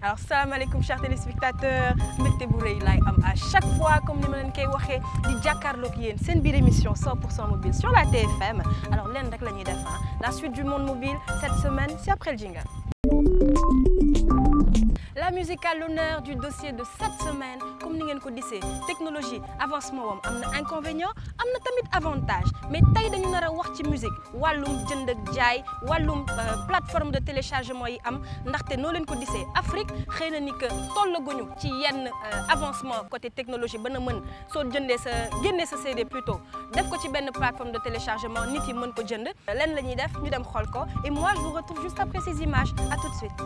alors salaamaaleykum chers téléspectateurs mbégte bu rëy laay am à chaque fois comme ni ma leen koy waxee di jàkkaarloog yéen seen biir émission 100% mobile sur la TFM alors leen rek la ñuy def la suite du monde mobile cette semaine c'est après le jingle. La musique à l'honneur du dossier de cette semaine comme ni ngeen ko gisee technologie avancement wam am na inconvénient am na tamit avantage mais tey dañu nar a wax ci musique wàllum jënd ak jaay wàllum plateforme de téléchargement yi am ndaxte noo leen ko gisee Afrique xëy na ni que tollaguñu ci yenn avancement côté technologie ba na mën soo jëndee sa génnee sa CD plutôt def ko ci benn plateforme de téléchargement nit yi mën ko jënd leen la ñuy def ñu dem xool ko et moi je vous retrouve juste après ces images à tout de suite.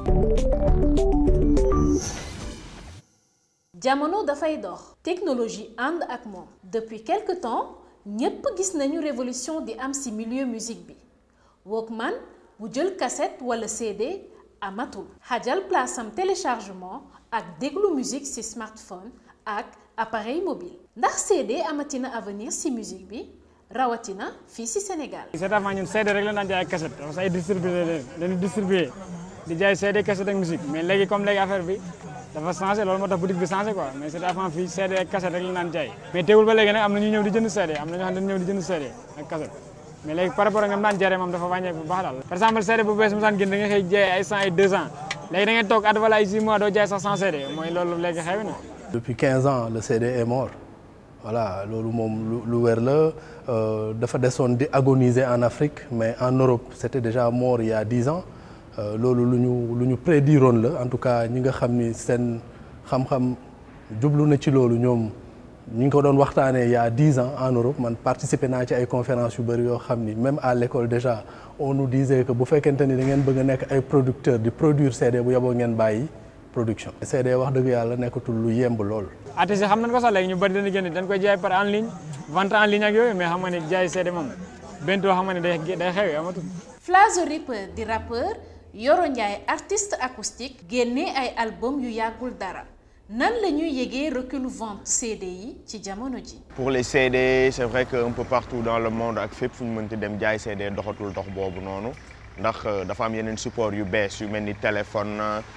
jamono dafay dox technologie ànd ak moom depuis quelque temps ñépp gis nañu révolution di am ci milieu musique bi Walkman bu jël cassette wala CD amatul xajal place am téléchargement ak déglu musique ci smartphone ak appareil mobile ndax CD amatina avenir ci musique bi rawatina fii ci Sénégal. c'est avant ñun CD rek la daan jaay cassette parce que ay distribué dañuy distribué di jaay CD cassette ak musique mais léegi comme léegi affaire bi. dafa changé loolu moo tax boutique bi changé quoi mais c'était avant fii CD ak cassette rek la naan jaay mais teewul ba léegi nag am na ñu ñëw di jënd CD am na ñoo xam ne ñëw di jënd CD ak cassette mais léegi par rapport ak ñoom daan jaree moom dafa wàññeeku bu baax daal par exemple CD bu bees mu saan génn da nga xëy jaay ay 100 ay 200 léegi da ngay toog at wala ay 6 mois doo jaay sax 100 CD mooy loolu léegi xew na depuis 15 ans le CD est mort voilà loolu moom lu wér la dafa desoon di agoniser en Afrique mais en Europe c'était déjà mort il y a 10 ans loolu lu ñu lu ñu prédiroon la en tout cas ñi nga xam ni seen xam-xam jublu na ci loolu ñoom ñu ngi ko doon waxtaanee il y a dix ans en Europe man participé naa ci ay conférences yu bëri yoo xam ni même à l'école déjà on nous disait que bu fekkente ni da ngeen bëgg a nekk ay producteurs di produire CD bu yeboo ngeen bàyyi production. CD wax dëgg yàlla nekkatul lu yemb lool. artistes yi xam nañ ko sax léegi ñu bëri dañuy génn dañ koy jaay par en ligne vente en ligne ak yooyu mais xam nga ni jaay CD moom bentoo xam nga ni day day xew amatul. Flazo Ripper di rappeur. Yoro Ndiaye artiste acoustique génne ay album yu yàggul dara nan la ñuy yëgee recul vente CD yi ci jamono ji. pour les CD c'est vrai que un peu partout dans le monde ak fépp fu ñu mënti dem jaay CD doxatul dox boobu noonu ndax dafa am yeneen support yu bees yu mel ni téléphone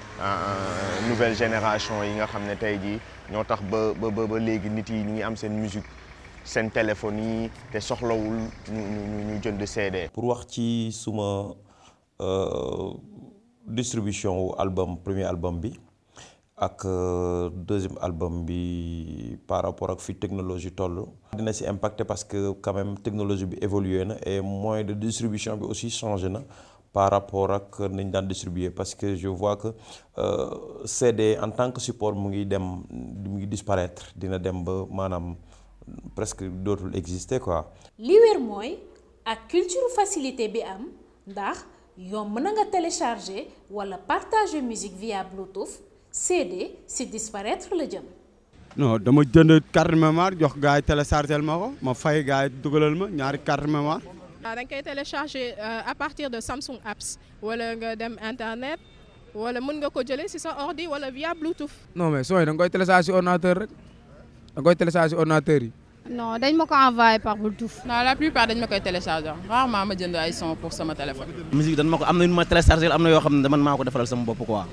nouvelle génération yi nga xam ne tey jii ñoo tax ba ba ba léegi nit yi ñu ngi am seen musique seen téléphone yi te soxlawul ñu ñu ñu jënd CD. pour wax ci suma. Euh, distribution wu album premier album bi ak euh, deuxième album bi par rapport ak fi technologie toll. dina ci impacté parce que quand même technologie bi évolué na et moyen de distribution bi aussi changé na par rapport ak nañ daan distribuer parce que je vois que euh, CD en tant que support mu ngi dem mu ngi disparaître dina dem ba maanaam presque dootul exister quoi. li wér mooy ak culture facilité bi am ndax. yomb na nga télécharger wala partager musique via Bluetooth CD si disparaître la jëm. non dama jënd carte mémoire jox gars yi téléchargel ma ko ma fay gars yi dugalal ma ñaari carte mémoire. da nga koy télécharger à partir de Samsung Apps wala nga dem internet wala mën nga ko jëlee si sa ordi wala via Bluetooth. non mais sooy da nga koy télécharger si ordinateur rek da nga koy télécharger si ordinateur yi. non dañ ma ko envoyé par Bluetooth. non la plupart dañ ma koy télécharger rarement ma jënd ay son pour sama téléphone. musique dañ ma ko am na ñu ma télécharger am na yoo xam ne man maa ko defaral sama bopp quoi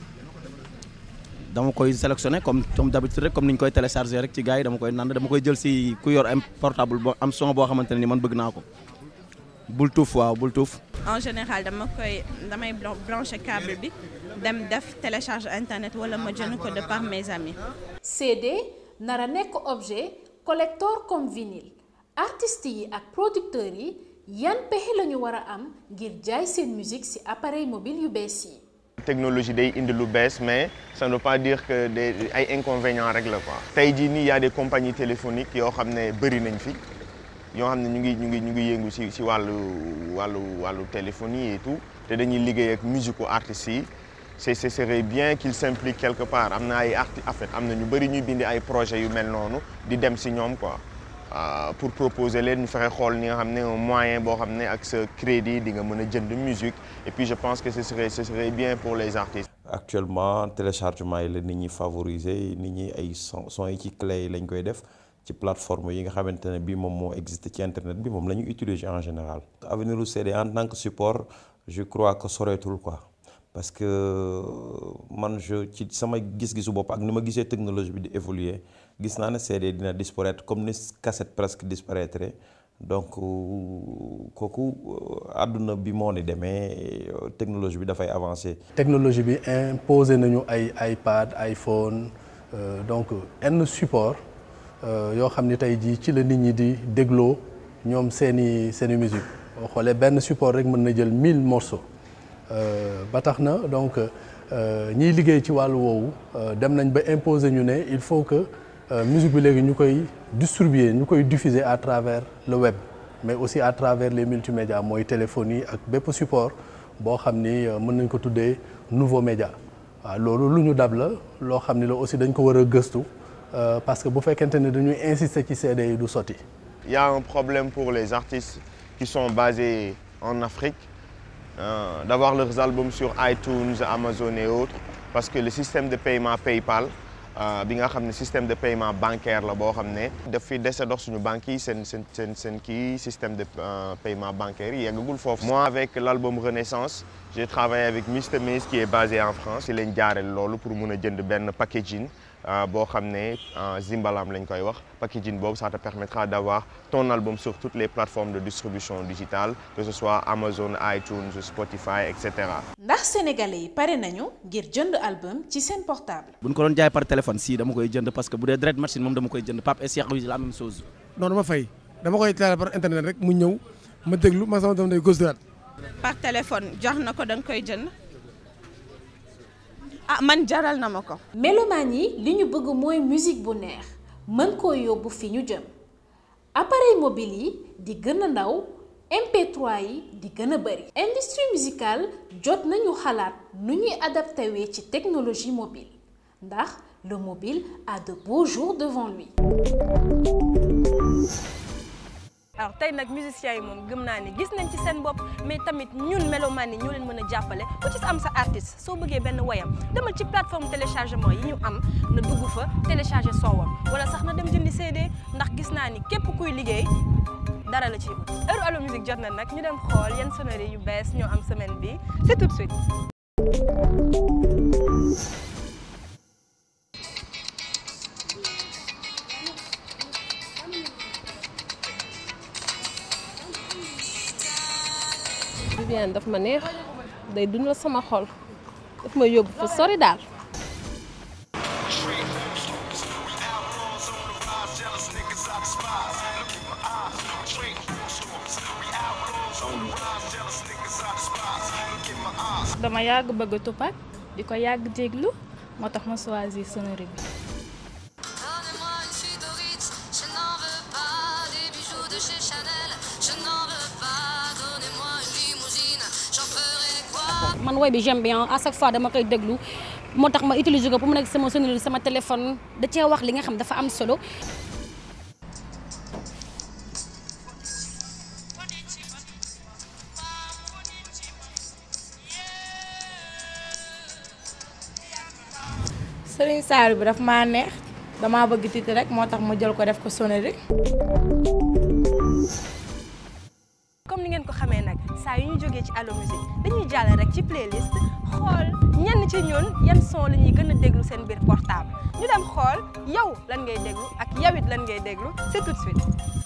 dama koy sélectionner comme comme d'habitude rek comme ni ñu koy télécharger rek ci gars yi dama koy nand dama koy jël si ku yor am portable boo am son boo xamante ne ni man bëgg naa ko Bluetooth waaw Bluetooth. en général dama koy damay brancher câble bi dem def télécharge internet wala ma jënd ko de par mes amis. CD. nara nekk objet collector comme vinyle artistes yi ak producteurs yi yan pexe la ñu war a am ngir jaay seen musique ci appareil mobile yu bees yi. technologie day indi lu bees mais ça ne veut pas dire que des ay inconvénients rek la quoi. tey jii nii y a des compagnies téléphoniques yoo xam ne bëri nañ fi yoo xam ne ñu ngi ñu ngi ñu ngi yëngu ci ci wàllu wàllu wàllu téléphonie et tout te dañuy liggéey ak musique u artistes yi. c'est ce serait bien qu'il s'implique quelque part am na ay arti en fait am na ñu bëri ñuy bindi ay projets yu mel noonu di dem ci ñoom quoi pour proposer leen ñu fexe xool ni nga xam ne un moyen boo xam ne ak sa crédit di nga mën a jënd musique et puis je pense que ce serait ce serait bien pour les artistes. actuellement téléchargement yi la nit ñi favoriser nit ñi ay son son yi ci clé yi lañ koy def ci plateforme yi nga xamante ne bii moom moo existe ci internet bi moom la ñu utiliser en général. avenir u CD en tant que support je crois que soreetul quoi. parce que man je ci sama gis-gisu bopp ak ni ma gisee technologie bi di évoluer gis naa ne CD dina disparaître comme ni cassette presque disparaître donc kooku àdduna bi moo ni demee technologie bi dafay avancer. technologie bi imposé nañu ay iPad iPhone euh, donc yenn support yoo xam ni tey jii ci la nit ñi di dégloo ñoom seeni seeni musique boo xoolee benn support rek mën na jël 1000 morceaux ba tax na donc ñiy liggéey ci wàllu woowu dem nañ ba imposer ñu ne il faut que musique bi léegi ñu koy distribuer ñu koy diffuser à travers le web mais aussi à travers les multimédias mooy téléphonie ak bépp support boo xam ni mën nañ ko tuddee nouveau média waaw loolu lu ñu dab la loo xam ni la aussi dañ ko war a gëstu parce que bu fekkente ne dañuy insister ci CD yi du sotti. Il y a un problème pour les artistes qui sont basés en Afrique euh, d'avoir leurs albums sur iTunes, Amazon et autres parce que le système de paiement PayPal bi nga xam ne système de paiement bancaire la boo xam ne daf fi dese dox suñu banques yi seen seen seen seen kii système de paiement bancaire yi yeggagul foofu. Moi avec l'album Renaissance j'ai travaillé avec Mr Maze qui est basé en France ci lañ jaareel loolu pour mun a jënd benn packaging boo xam ne Zimbalam lañ koy wax packaging boobu ça te permettra d'avoir ton album sur toutes les plateformes de distribution digitale que ce soit Amazon iTunes Spotify et cetera. ndax sénégalais yi pare nañu ngir jënd album ci seen portable. bu ñu ko doon jaay par téléphone si dama koy jënd parce que bu dee direct machine moom dama koy jënd Pape et Cheikh la même chose. non dama fay dama koy taal par internet rek mu ñëw ma déglu ma sama doom day gauche droite. par téléphone jox na ko da nga koy jënd. ah man jaral na ma ko. melomaan yi li ñu bëgg mooy musique bu neex mën koo yóbbu fi ñu jëm appareil mobile yi di gën a ndaw MP3 yi di gën a bari. industrie musicale jot nañu xalaat nu ñuy adapté wee ci technologie mobile ndax le mobile a de beaux jours devant lui. alors tey nag musiciens yi moom gëm naa ni gis nañ ci seen bopp mais tamit ñun melomaan yi ñoo leen mën a jàppale ku ci am sa artiste soo bëggee benn woyam demal ci plateforme téléchargement yi ñu am na dugg fa télécharger soowam wala sax na dem jëndi CD ndax gis naa ni képp kuy liggéey dara la ci ut heure Allo Musique jot na nag ñu dem xool yan sonnerie yu bees ñoo am semaine bi c'est tout de suite Viviane daf ma neex day dundal sama xol daf ma yóbbu fa sori daal. dama yàgg bëgg Tupac di ko yàgg déglu moo tax ma choisir sonnerie bi. man woy bi j'aime bien à chaque fois dama koy déglu moo tax ma utiliser ko pour mu nekk sama sonnerie sama téléphone da cee wax li nga xam dafa am solo. Serigne Saliou bi daf maa neex damaa bëgg titre rek moo tax ma jël ko def ko sonnerie. comme ni ngeen ko xamee nag saa yu ñu jógee ci Allo Musique dañuy jàll rek ci playlist xool ñenn ci ñun yan son la ñuy gën a déglu seen biir portable ñu dem xool yow lan ngay déglu ak yow it lan ngay déglu c'est tout de suite.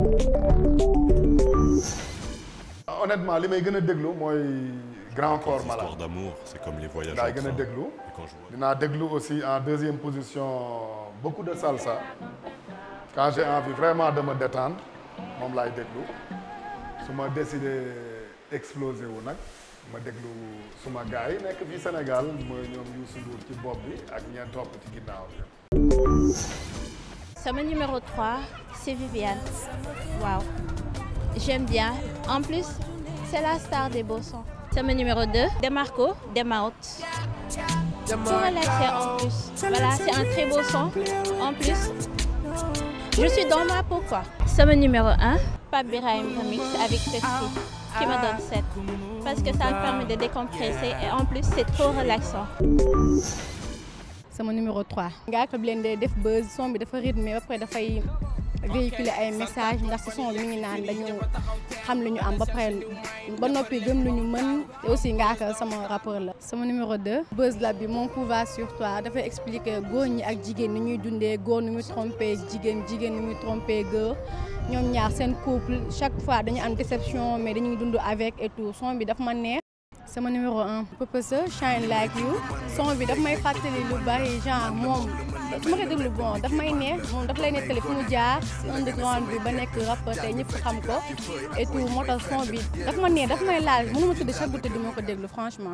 honnêtement li may gën a déglu mooy Grand Corps Malade. Histoire d'amour, c'est comme les voyages laay gën a ensemble. déglu Et quand je vois- dinaa déglu aussi en deuxième position beaucoup de salsa quand j'ai envie vraiment de me détendre moom laay déglu su ma décidé exploser wu nag ma déglu suma gars yi nekk fii Sénégal mooy ñoom Youssou Ndour ci bopp bi ak ñeent topp ci ginnaaw bi. Sama numéro 3, c'est Viviane. Waouh. J'aime bien. En plus, c'est la star des beaux sons. Sama numéro 2, Demarco, Demaout. Pour relaxer en plus. Voilà, c'est un très beau son. En plus, je suis dans ma peau quoi. Sama numéro 1, Pape Birahim Remix avec Pepsi qui me donne 7. Parce que ça me permet de décompresser et en plus, c'est trop relaxant. sama numéro 3. Ngaaka Blindé def buzz son bi dafa rythmé ba pare dafay véhiculer ay message ndax si son bi mi ngi naan dañu xam lu ñu am ba pare ba noppi gëm lu ñu mën te aussi Ngaaka sama rappeur la. sama numéro 2 Buzz Lab bi mon pouvoir sur toi dafay expliquer góor ñi ak jigéen ni ñuy dundee góor ni muy trompé jigéen jigéen ni muy trompé góor ñoom ñaar seen couple chaque fois dañu am déception mais dañuy dund avec et tout son bi daf ma neex. sama numéro 1 Purpose Shine Like You son bi daf may fàttali lu bari genre moom su ma koy déglu bon daf may neex moom daf lay nettali fu mu jaar si underground bi ba nekk rappeur tey ñëpp xam ko et tout moo tax son bi daf ma neex daf may laal mënu ma tëdd chaque guddi du ma ko déglu franchement.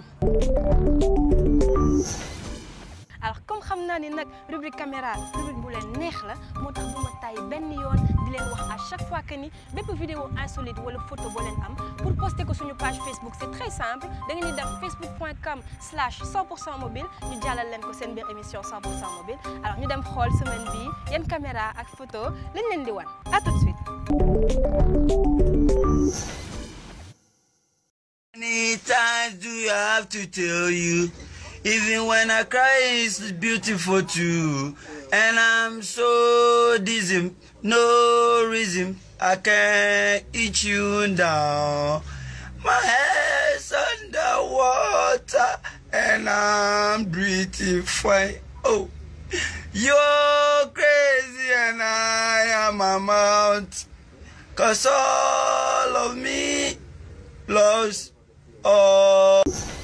alors comme xam naa ni nag rubrique caméra rubrique bu leen neex la moo tax bu ma tay benn yoon di leen wax à chaque fois que ni bépp vidéo insolite wala photo boo leen am pour poster ko suñu page Facebook c'est très simple da ngeen di def facebook.com slash 100% mobile ñu jàllal leen ko seen biir émission 100% mobile alors ñu dem xool semaine bii yan caméra ak photo lañ leen di wan à tout de suite. Many times do you have to tell you? Even when I cry, it's beautiful too. And I'm so dizzy, no reason I can't eat you down. My head's underwater and I'm breathing fine. Oh, you're crazy and I am a mount. Cause all of me loves all.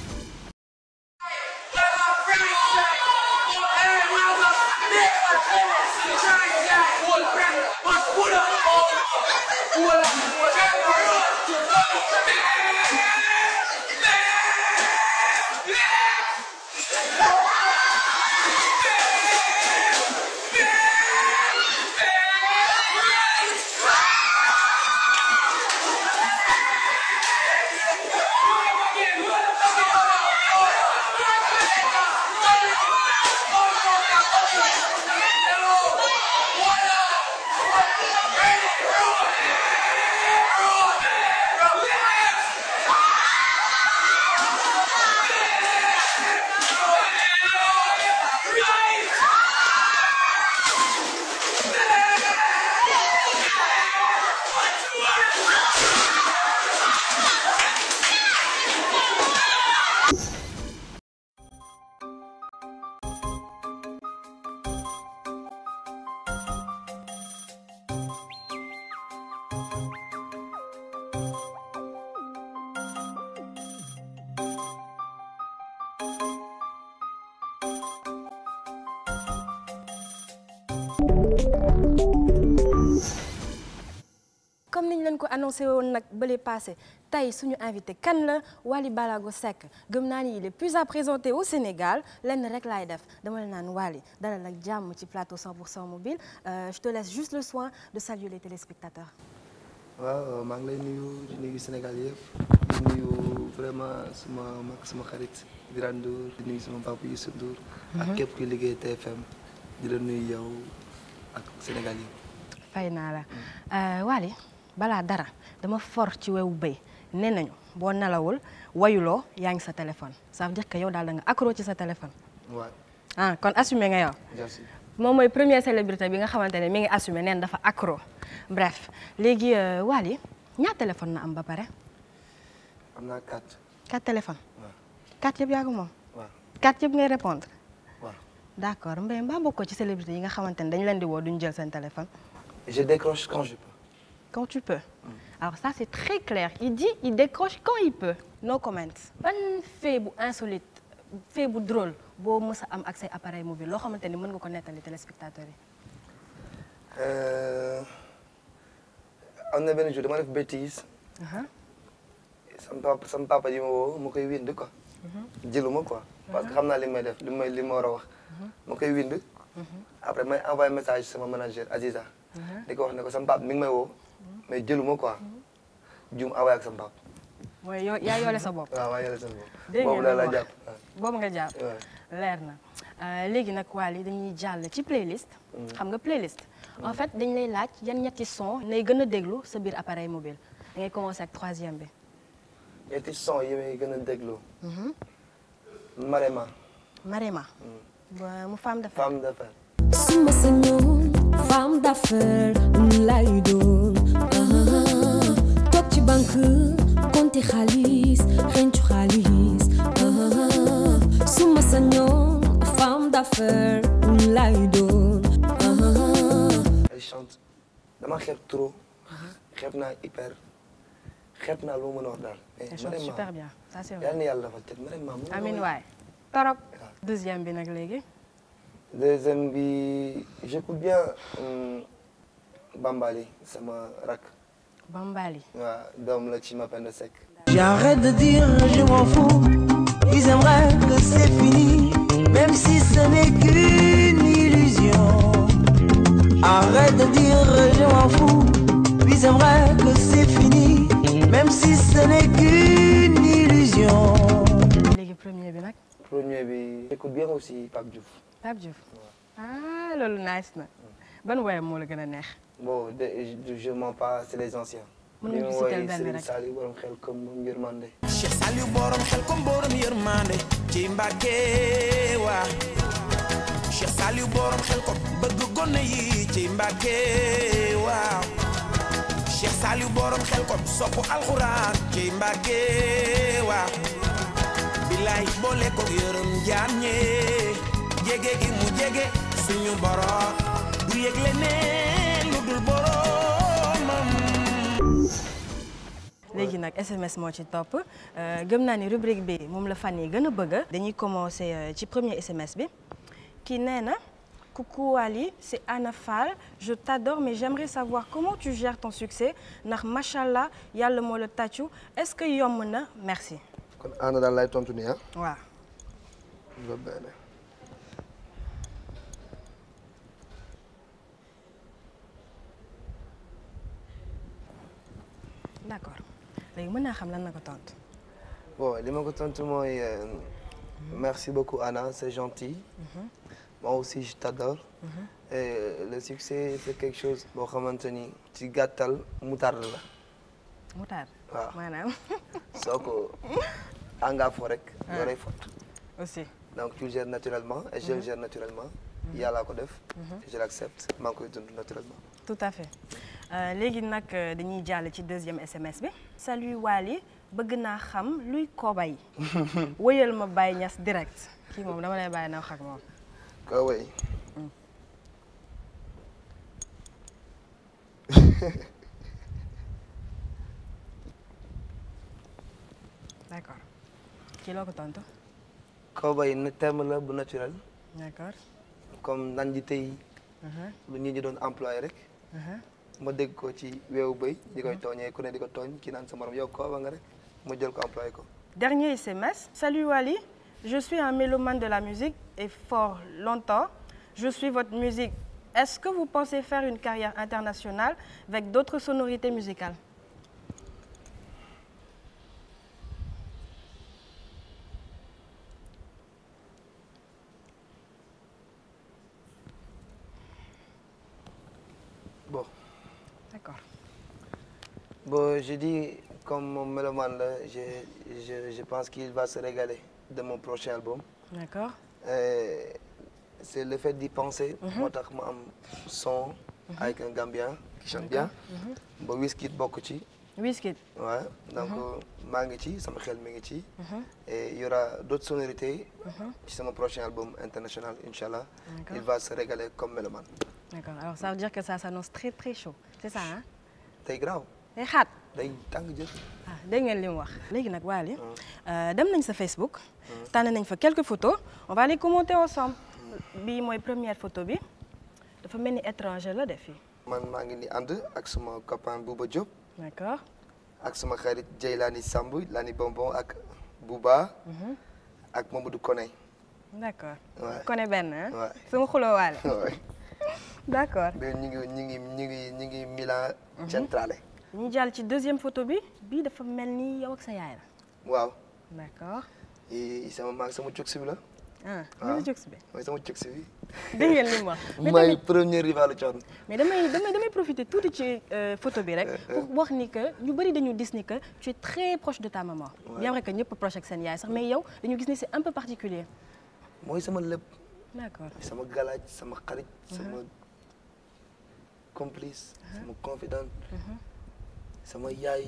comme niñ leen ko annoncé woon nag bële passé tey suñu invité kan la Wally Ballago Seck gëm naa ni il est plus à présenter au Sénégal lenn rek laay def dama la naan Wally dalal ak jàmm ci plateau 100% mobile je te laisse juste le soin de saluer les téléspectateurs. waaw maa ngi lay nuyu di nuyu Sénégal yëpp di nuyu vraiment suma mag suma xarit Birane Ndour di nuyu suma papa Youssou Ndour ak képp kuy liggéey TFM di la nuyu yow ak Sénégal yëpp. fay naa la Wally balaa dara dama for ci wewu béy nee nañu boo nelawul wayuloo yaa ngi sa téléphone ça veut dire que yow daal da nga accro ci sa téléphone. waaw ah kon assumé nga yow. merci. moom mooy première célébrité bi nga xamante ne mi ngi assumé neen dafa accro bref léegi Wally ñaar téléphone na am ba pare. am naa quatre. quatre téléphone. waaw quatre yëpp yaa ko moom. waaw quatre yëpp ngay répondre. waaw. d'accord mbay mbaa bokkoo ci célébrité yi nga xamante ne dañu leen di woo duñu jël seen téléphone. je décroche quand je peux. quand tu peux. alors ça c'est très clair il dit il décroche quand il peut. no comment. ban fait bu insolite fait bu drôle boo mës a am ak say appareil mobile loo xamante ni mën nga ko nettali téléspectateurs yi. am na benn jour dama def bêtise. sama papa sama papa yi ma woo ma koy wind quoi. jëluma quoi. parce que xam naa li may def li may li ma war a wax. ma koy wind. après may envoyé message sama manager Aziza. di ko wax ne ko sama papa mi ngi may woo. mais jëluma quoi. juum envoyé ak sama papa. mooy yoo yaa yoole sa bopp. waaw maa yoole sama bopp. dégg boobu la la jàpp. boobu nga jàpp. leer na léegi nag Wally dañuy jàll ci playlist. xam nga playlist. en fait dañ lay laaj yan ñetti son nay gën a déglu sa biir appareil mobile da ngay commencer ak troisième bi. ñetti son yi may gën a déglu. Marema. Marema. mu femme de fer. femme de fer. suma sañoon femme d'affaires lay doon ah, toog ci banque compter xaalis xencu xaalis ah, su ma sañoon femme d'affaires lay doon ah, elle chante dama xeeb trop xeeb naa hyper xeeb naa lu ma mën a wax daal. mais Elle chante vraiment, super bien ça c'est vrai. yal na yàlla dafa teg vraiment. mu ngi Amin way. waay torop deuxième bi nag léegi deuxième bi j'écoute bien hum, Bambali sama rak. Bambali. waaw doom la ci Mapenda Seck. J'arrête de dire je m'en fous. Ils aimeraient que c'est fini, même si ce n'est qu'une illusion. Arrête de dire je m'en fous. Ils aimeraient que c'est fini, même si ce n'est qu'une illusion. léegi premier bi nag premier bi j'écoute bien aussi Pape Diouf. Pape Diouf ah loolu nice na ban woyam moo la gën a neex bon de je, je mens pas c'est les anciens. Mën nga bi ñu mu citer woy benn Serigne rek. Saliou borom xel comme moom yërmande. Cheikh Saliou borom xel comme borom yërmande ci Mbàkke waa Cheikh Saliou borom xel comme bëgg gone yi ci Mbàkke waaw Cheikh Saliou borom xel comme sopp alxuraan ci Mbàkke waaw bilaay boole ko yërëm jaam ñee jege gi mu jege suñu borom du yëg leneen lu dul boromam léegi nag SMS moo ci topp euh, gëm naa ni rubrique bi moom la fan yi gën a bëgg dañuy commencer euh, ci premier SMS bi kii nee na coucou Ali c'est Anna Fall je t'adore mais j'aimerais savoir comment tu gères ton succès ndax machallah yàlla moo la tàccu est-ce que yomb na merci kon Anna daal lay tontu nii ah. waaw va bene. d'accord léegi mën naa xam lan na ko tontu bon li ma ko tontu mooy euh, merci beaucoup Anna c'est gentil. moi aussi je t'adore. et le succès c'est quelque chose boo xamante ni ci gàttal moutarde la. moutarde waaw maanaam soo ko engafoo rek. Ah. loolay fot. aussi donc tu le gères naturellement et je le gère naturellement. yàllaa ko def. et je l'accepte maa ngi koy dund naturellement. tout à fait Euh, léegi nag euh, dañuy jàll ci deuxième SMS bi salut Wally bëgg naa xam luy koobay wëyal ma Baye Niass direct kii moom dama lay bàyyi na wax ak moom ko way d'accord kii loo ko tontu ko way na terme la bu naturel d'accord comme nan ji tey lu nit ñi doon employé rek ma dégg ko ci weewu bëy di koy tooñee ku ne di ko tooñ kii naan sa morom yow koo ba nga rek ma jël ko employé ko Dernier SMS. Salut Wally, je suis un mélomane de la musique et fort longtemps. Je suis votre musique. Est-ce que vous pensez faire une carrière internationale avec d'autres sonorités musicales bon D'accord. bon je dis comme mon mélomane la je je je pense qu'il va se régaler de mon prochain album D'accord. Et c'est le fait d'y penser Mhm. moo tax ma am son avec un Gambien qui chante bien Mhm. ba Wizkid bokk ci Wizkid. ouais donc Mhm. maa ngi ci sama xel mi ngi ci Mhm. et il y aura d'autres sonorités Mhm. ci sama prochain album international Inch'Allah D'accord. il va se régaler comme mélomane D'accord. Alors ça veut dire que ça s'annonce très très chaud. C'est ça hein tey graaw day xaat. day tàng jër ah dégg ngeen li mu wax léegi nag Wally euh, dem nañ sa Facebook tànn nañ fa quelques photos on va les commenter ensemble bii mooy première photo bi dafa mel ni étranger la def fii man maa ngi ni ànd ak sama copain Bouba Diop d'accord ak sama xarit Jeylani Samb Lani Bonbon ak Bouba Mhm. ak Mamadou Koné d'accord Ouais. kone benn hein Ouais. sama xuloo waale Ouais. d'accord mais ñu ngi ñu ngi ñu ngi ñu ngi Milan Centrale ñu jàll ci deuxième photo bi bii dafa mel ni yow ak sa yaay la waaw d'accord i sama maag sama cugsi bi la ah waaw li jóg bi mooy sama cugsi bi dégg ngeen li mu wax mais mooy tamit premier rivalu coon mais damay damay damay profiter tuuti ci euh, photo bi rek pour wax ni que ñu bëri dañu gis ni que tu es très proche de ta maman Ouais. bien vrai que ñëpp proche ak seen yaay sax mais yow dañu gis ni c'est un peu particulier mooy sama lépp d'accord sama galaaj sama xarit sama complice sama confidente sama yaay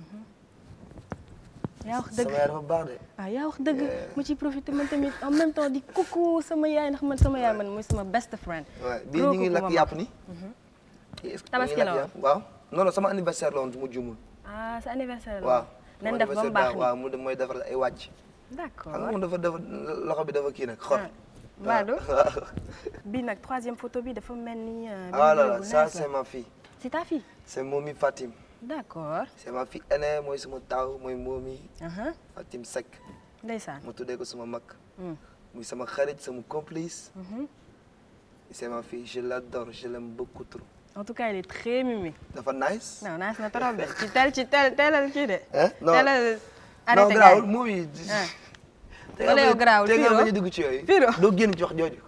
yaa wax dëgg sama yaay dafa baax de ah yaa wax dëgg mu ciy profité man tamit en même temps di coucou sama yaay ndax man sama yaay man mooy sama best friend. waaw bii ñu ngi lakk yàpp ni est-ce que Tabaski ñu ngi la lakk woon. yàpp waaw non non sama anniversaire la woon su ma juumul ah sa anniversaire la waaw nañ sama def ba mu anniversaire baax daaw waaw mu dem mooy defar ay wàcc d'accord xam nga moom dafa dafa loxo bi dafa kii nag xor Mbadou bii nag troisième photo bi dafa mel ni. euh, ah là vidéo là bu ça nice la. c'est ma fille c'est ta fille. c'est Momi Fatim d'accord. c'est ma fille aînée mooy sama taaw mooy Momi aha Fatim Seck ndeysaan. ma tuddee ko sama mag Mm. muy sama xarit sama complice Mhm. c'est ma fille je l'adore je l'aime beaucoup trop en tout cas il est très mimi. dafa nice non nice na trop de ci tel ci tel telal kii de. Hein? Non. telal non arrêté garaawul gars yi. Momi Ah. wala yow garaawul te nga Firo bañ a dugg ci yooyu Firo doo génn ci wax jooju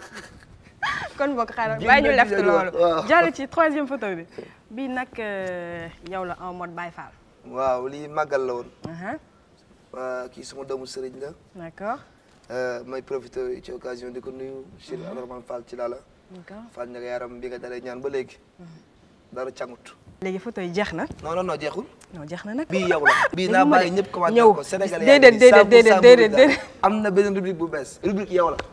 kon boog xaaral Génn bàyyi ñu ci left yooyu loolu. waaw. jàll ci troisième photo bi. bii nag euh, yow la en mode Baye Fall. waaw lii màggal la woon aha waa kii suma doomu sëriñ la d'accord. Euh, may profité ci occasion di ko nuyu Cheikh Mhm. Abdourahmane Fall ci laa la d'accord. Fall ña nga yaram bi nga dalee ñaan ba léegi dara cangut léegi photo yi jeex na. non non non jeexul non jeex na nag. bii yow la bii naa Léegi ma bàyyi de- ñëpp commenté ñëw ko Sénégalais déedéet déedéet déedéet déedéet déedéet. am na beneen rubrique bu bees rubrique yow la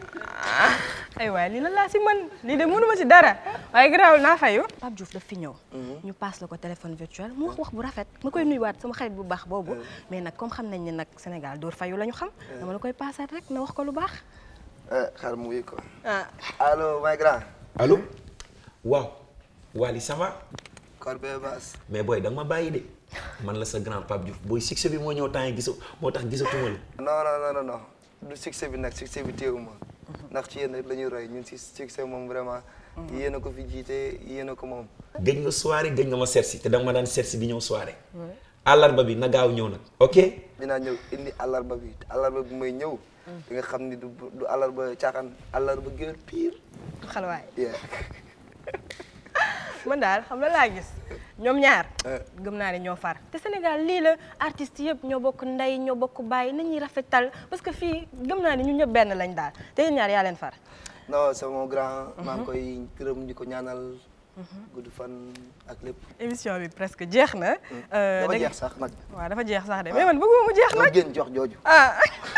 ay waay lii lan laa si mën lii de mënuma si dara waaye garaawul naa fayu. Pape Diouf daf fi ñëw. ñu paas la ko téléphone virtuel mu wax wax bu rafet. ma koy nuyuwaat sama xarit bu baax boobu. mais nag comme xam nañ ne nag Sénégal dóor fayu la ñu xam. dama la koy paasaat rek na wax ko lu baax. xaar mu wuyu ko ah. allo my grand allo waaw Wally ça va Corbe Bass mais booy da nga ma bàyyi de man la sa grand Pape Diouf booy succès bi moo ñëw temps yi gisu moo tax gisatuma la non non non non non du succès bi nag succès bi téewuma ndax ci yéen rek la ñuy roy ñun si succès moom vraiment yéen a ko fi jiite yéen a ko moom gëj nga soirée gëj nga ma sersi te da nga ma daan sersi di ñëw soirée àllarba bi na gaaw ñëw nag ok dinaa ñëw indi àllarba bi te àllarba bi may ñëw di nga xam ni du du àllarba caaxaan àllarba géwél pire xalwaay yeah man daal xam la laa gis ñoom ñaar gëm naa ne ñoo far te Sénégal lii la artistes yëpp ñoo bokk ndey ñoo bokk bàyyi nañuy rafetal parce que fii gëm naa ne ñun ñëpp benn lañ daal te yéen ñaar yaa leen far non c'est mon grand maa ngi koy gërëm di ko ñaanal gudd fan ak lépp émission bi presque jeex na dafa da- jeex sax nag waaw dafa jeex sax de mais man bëgguma mu jeex doo nag génn jox jooju ah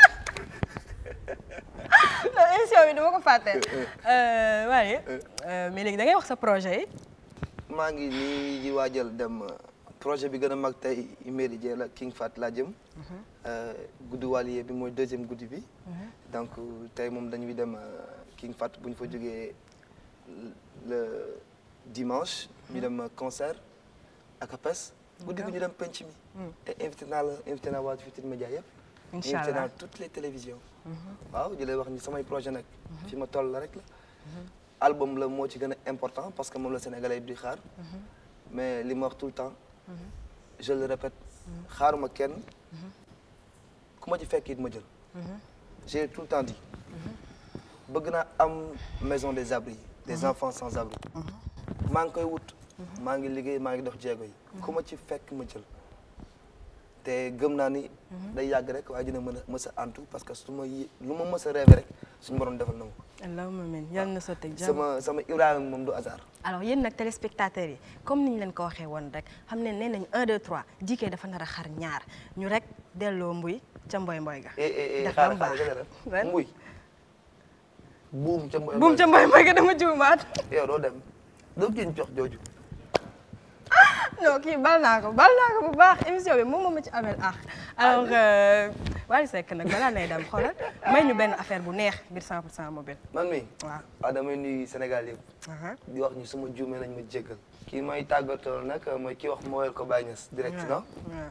non émission bi dama ko fàtte waaye mais léegi da ngay wax sa projet yi maa ngi nii di waajal dem euh, projet bi gën a mag tey Méridien la King Fat laa jëm Euh, guddi wàlliye bi mooy deuxième guddi bi donc tey moom dañuy dem euh, King Fat bu ñu fa jógee le dimanche ñu dem euh, concert ak APES guddi gi ñu dem penc mi te invité naa la invité naa waa Futurs Médias yëpp Inch'Allah. invité naa toutes les télévisions waaw di lay wax ni samay projet nag fi ma toll la rek la album la moo ci gën a important parce que moom la sénégalais yi di xaar mais li ma wax tout le temps je le répète xaaruma kenn ku ma ci fekk it ma jël j'ai tout le temps dit bëgg naa am maison des abris des enfants sans abri maa ngi koy wut maa ngi liggéey maa ngi dox jéego yi ku ma ci fekk ma jël te gëm naa ni day yàgg rek waaye dina mën a mës a antu parce que su ma yi lu ma mës a rêvé rek suñu borom defal na ma ko allahumma amiin yàlla na sotti ak jàmm sama sama Ibrahima moom du hasard alors yéen nag téléspectateurs yi comme ni ñu leen ko waxee woon rek xam ne nee nañu 1 2 3 Djike dafa nar a xar ñaar ñu rek delloo mbuy ca mboy mboy ga. eh eh eh dafa xaaral am xaaral baax gën a Lan? def mbuy buum ca mboy buum ca mboy mboy ga dama juumaat. yow doo dem doo génn jox jooju non kii bal naa ko bal naa ko bu baax émission bi moom moo ma ci amel ah alors Wally Seck nag balaa nay dem xoolal may ñu benn affaire bu neex biir 100% mobile. man mi waaw waaw damay nuyu Sénégal yëpp di wax ñu sama juumee nañ ma jéggal kii may tàggatoo nag mooy kii wax mooyal ko Baye Niass direct non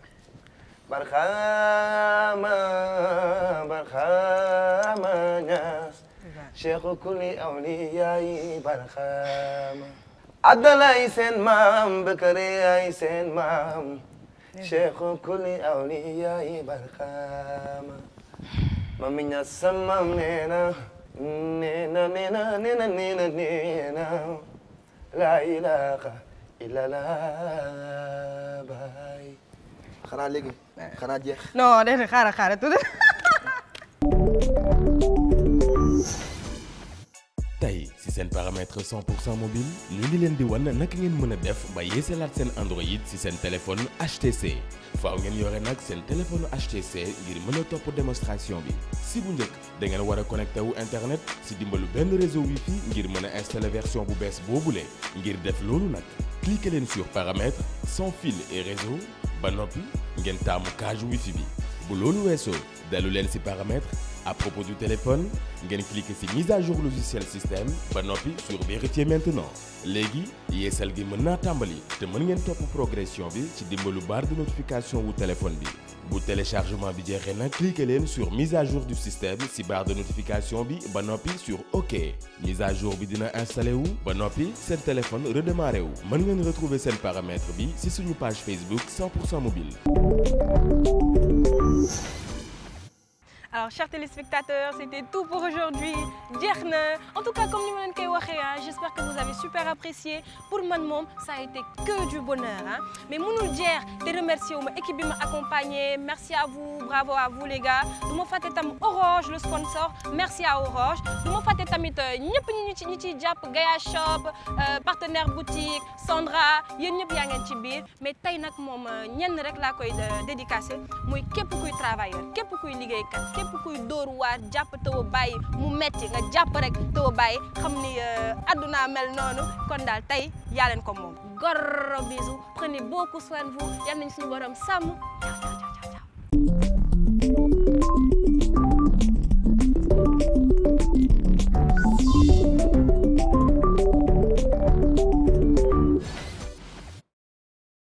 barxaama barxaama Niass cheikhu kulli awliyaay barxaama Abdalay seen maam Bakari ay seen maam cheikhu kulli awliyaay barxaama Mami Niass sama neena neena neena neena neena neena la ilaha illallah baay xanaa léegi xanaa jeex non déedéet xaaral xaaral tuuti. tey si seen paramètre 100 pour cent mobile ñu ngi leen di wan naka ngeen mën a def ba yeesalaat seen Android si seen téléphone HTC faaw ngeen yore nag seen téléphone HTC ngir mën a topp démonstration bi si bu njëkk da ngeen war a connecté wu internet si dimbalu benn réseau wifi ngir mën a installer version bu bees boobule ngir def loolu nag cliquez leen sur paramètres sans fil et réseau ba noppi ngeen taamu cage wifi bi bu loolu weesoo dalu leen si paramètres à propos du téléphone ngeen cliquer ci mise à jour logiciel système ba noppi sur vérifier maintenant léegi yeesal gi mën naa tàmbali te mën ngeen topp progression bi ci dimbalu barre de notification wu téléphone bi bu téléchargement bi jeexee nag cliquer leen sur mise à jour du système ci barre de notification bi ba noppi sur OK mise à jour bi dina installé wu ba noppi seen téléphone redémarré wu mën ngeen retrouver seen paramètre bi ci suñu page Facebook 100% mobile. Alors, chers téléspectateurs, c'était tout pour aujourd'hui. jeex na en tout cas comme ni ma leen koy waxee ah j'espère que vous avez super apprécié pour man moom ça a été que du bonheur ah mais mënul jeex te remercier wu ma équipe bi ma accompagné merci à vous bravo à vous les gars du ma fàtte tam Orange le sponsor merci à Orange du ma fàtte tamit ñëpp ñi ñu ci ñi ciy jàpp Gaia Shop partenaire boutique Sandra yéen ñëpp yaa ngeen ci biir mais tey nag moom ñenn rek laa koy dédicacé muy képp kuy travailleur képp kuy liggéeykat képp kuy dóor waar jàpp taw a bàyyi mu metti nga jàpp rek taw a bàyyi xam ni àdduna mel noonu kon daal tey yaa leen ko moom gros bisous prenez beaucoup soin de vous yal nañu suñu borom sàmm